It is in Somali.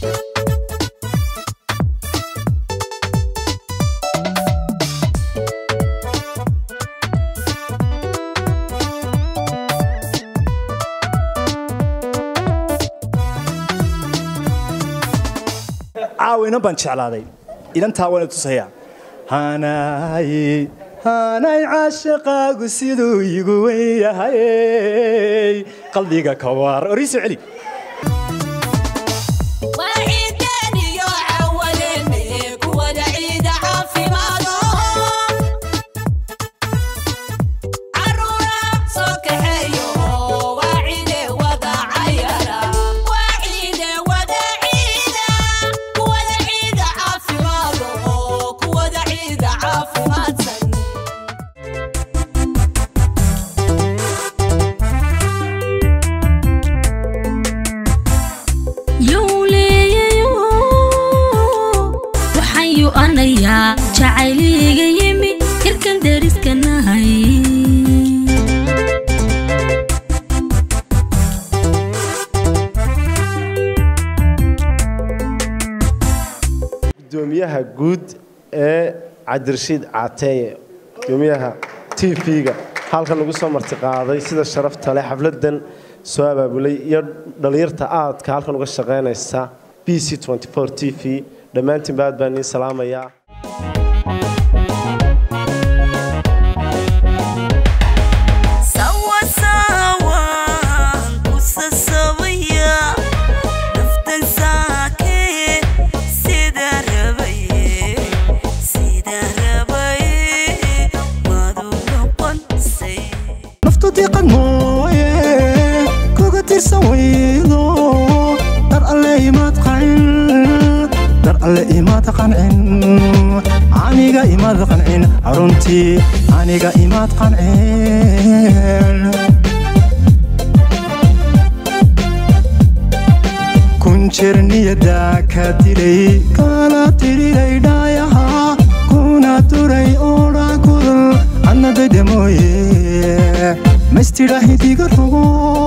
caawa inan baan jeclaaday inantaa waana tusayaa hanay hanay caashaqaagu siduu igu wen yahay qalbiga ka waar oriisoo celi jacayliga yimi irkan deriskanahay gudoomiyaha guud ee cabdirashiid caateeye gudoomiyaha t v-ga halkan lagu soo martiqaaday sida sharafta leh xafladan soo abaabulay iyo dhallinyarta aadka halkan uga shaqaynaysa b c t v dhammaantiinba aad baan idiin salaamayaa diqan mooye kuga tirsan weydo dar alle imaad qancin dar alle imaad qancin aniga imaad qancin runtii aniga imaad qancin kun jeer niyadaa ka dilay kala tiriray dhaayaha kuna duray oodhaa kudul annadayda mooye maystidhaahidiga rogo